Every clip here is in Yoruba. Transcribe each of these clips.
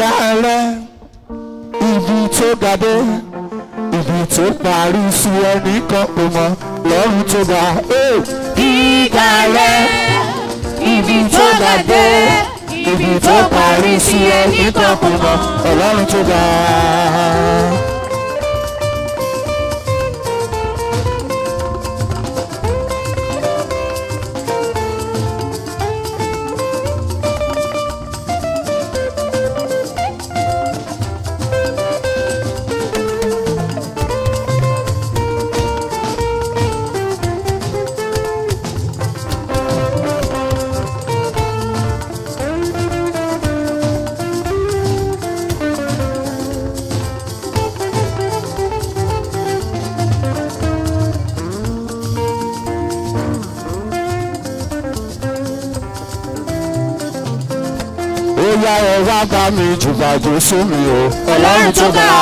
gíga rẹ ibi tó ga dé ibi tó parí sí ẹnì kan kò mọ lọ́run tó ga. Hey! Gíga rẹ, ibi tó ga dé, ibi tó parí sí ẹnì kan kò mọ̀. ọlọ́run tó ga. ó yá ẹ wá bá mi jùbàjò sómi o ọlọ́run tó ga.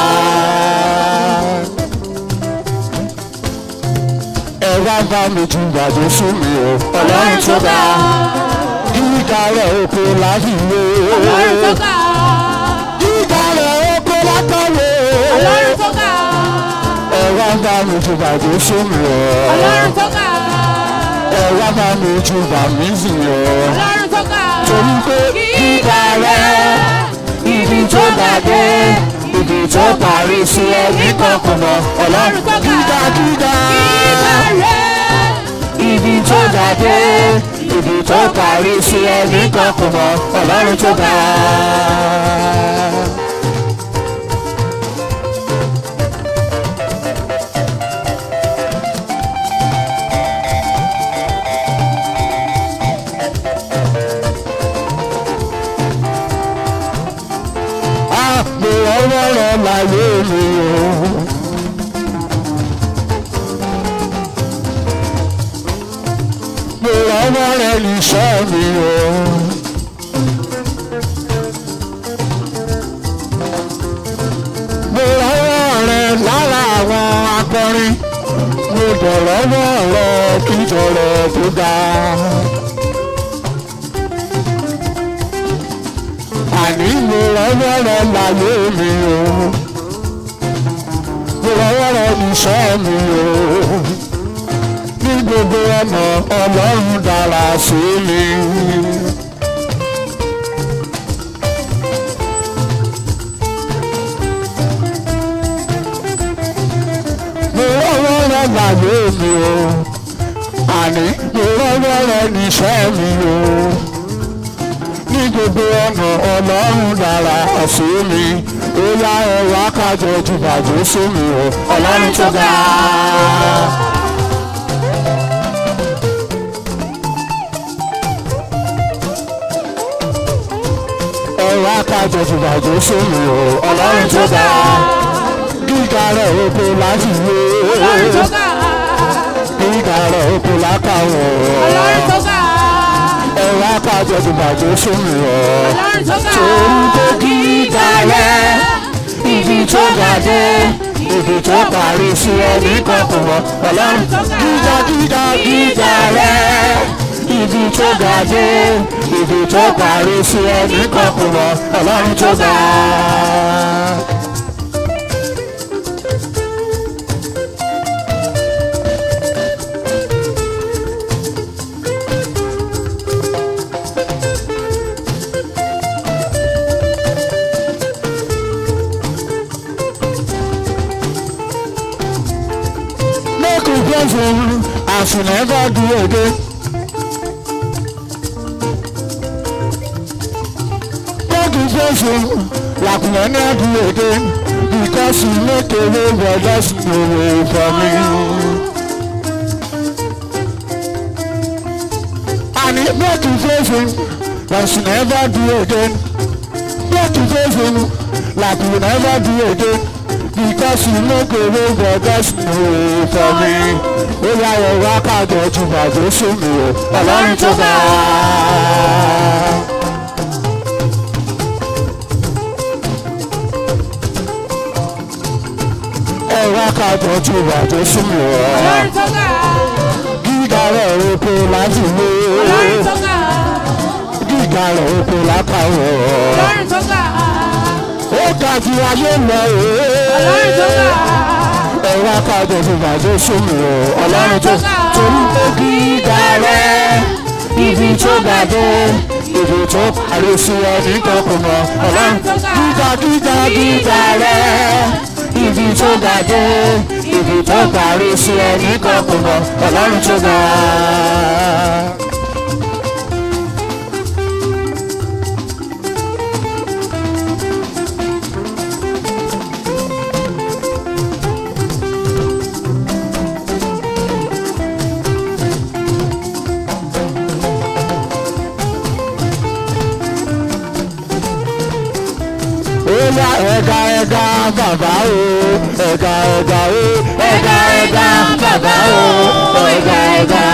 ẹ wá bá mi jùbàjò sómi o ọlọ́run tó ga. gíga rẹ̀ oko láfìwé. Ọlọ́run tó ga, gíga rẹ̀ oko lákàwé. Ọlọ́run tó ga, ẹ wá bá mi jùbàjò sómi o. Ọlọ́run tó ga, ẹ wá bá mi jùbà mí sìn o. Ọlọ́run tó ga. torí pé Gíga rẹ, ibi tó ga dé, ibi tó parí sí ẹnì kan kò mọ̀. Ọlọ́run tó ga. gíga gíga. Gíga rẹ, ibi tó ga dé, ibi tó parí sí ẹnì kan kò mọ̀. Ọlọ́run tó ga. Ah, mo ọwọ́ rẹ̀ láyé mi o. mo ọwọ́ rẹ̀ níṣẹ́ mi o. mo ọwọ́ rẹ̀ lára àwọn akọrin. mo dọ̀ lọ́wọ́ rẹ̀ kíjọ rẹ̀ tó dáa. àní mo rọwọ́ rẹ láyé mi o mo rọwọ́ rẹ níṣẹ́ mi o ní gbogbo ọ̀nà ọlọ́run dára sí mi. mo rọwọ́ rẹ láyé mi o àní mo rọwọ́ rẹ níṣẹ́ mi o ní gbogbo ọ̀nà ọlọ́run dára sí mi ó yá ẹ̀rọ akájọ jùbàjò sómi o ọlọ́run tó ga. ẹ̀rọ akájọ jùbàjò sómi o ọlọ́run tó ga. gíga rẹ̀ oko láti wé Ọlọ́run tó ga. gíga rẹ̀ oko lákàwọ̀ Ọlọ́run tó ga. ẹ̀rọ akájọ jùbàjò sómi o. Ọlọ́run tó ga. Orúkọ gíga rẹ̀, ibi tó ga dé, ibi tó parí sí ẹni kankan wọ. Ọlọ́run gíga gíga gíga rẹ̀, ibi tó ga dé, ibi tó parí sí ẹni kankan wọ. Ọlọ́run tó ga. Make we pray for you as you never do again. Make we pray for you like we never do again. Because you make a way where there's no way for me. And it make you pray for you like you never do again. Make you pray for you like we never do again. Because you make a way where there's no way for me. Ó yá wọ wákàtí ọtún bàjẹ́ sómi o. Ọlọ́run tó bá a. ẹ wákàtí ọtún bàjẹ́ sómi o. Ọlọ́run tó ga. Gíga rẹ̀ oko láti lé. Ọlọ́run tó ga. Gíga rẹ̀ oko lákàwọ̀. Ọlọ́run tó ga. ju ayé lọ ọlọ́run tó òye. ga ẹ̀rọ akájọ fún bàjẹ́ sómi o ọlọ́run tó torí pé gíga rẹ̀ ibi tó ga dé ibi tó parí sí ẹni kan kò mọ ọlọ́run gíga gíga gíga rẹ̀ ibi tó ga dé ibi tó parí sí ẹni kan kò mọ ọlọ́run tó ga. Oya ẹ̀ga ẹ̀ga bàbá o, ẹ̀ga ẹ̀ga o, ẹ̀ga ẹ̀ga bàbá o, ẹ̀ga ẹ̀ga.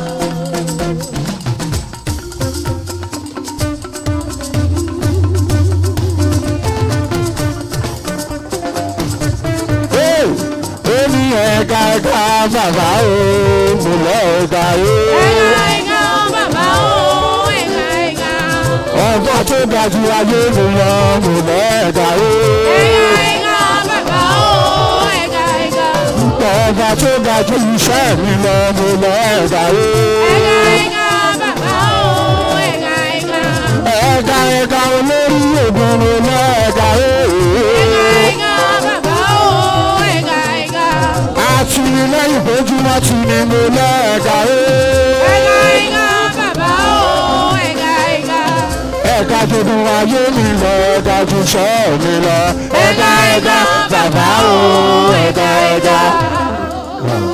Ee, ó ní ẹ̀ga ẹ̀ga bàbá o, mo lọ ẹ̀ga o. ẹ̀ka ẹ̀ka bàbá o ẹ̀ka ẹ̀ka Ọba tó ga ju ayé mi lọ, mo lọ ẹ̀ga o. ẹ̀ka ẹ̀ka bàbá o ẹ̀ka ẹ̀ka Ọba tó ga ju iṣẹ́ mi lọ, mo lọ ẹ̀ga o. ẹ̀ka ẹ̀ka bàbá o ẹ̀ka ẹ̀ka ẹ̀ka ẹ̀ka olórí ògùn mo lọ ẹ̀ka o. ẹ̀ka ẹ̀ka bàbá o ẹ̀ka ẹ̀ka Àtìlẹ́yìn bójúmọ́ ti ni mo lọ ẹ̀ka o. ẹ̀ka ẹ̀ka bàbá o ẹ̀ka ẹ̀ka Ẹ̀ka jòdùn ayé mi lọ, ẹ̀ka jù sọ́ mi lọ. Ẹ̀ka ẹ̀ka bàbá o, ẹ̀ka ẹ̀ka.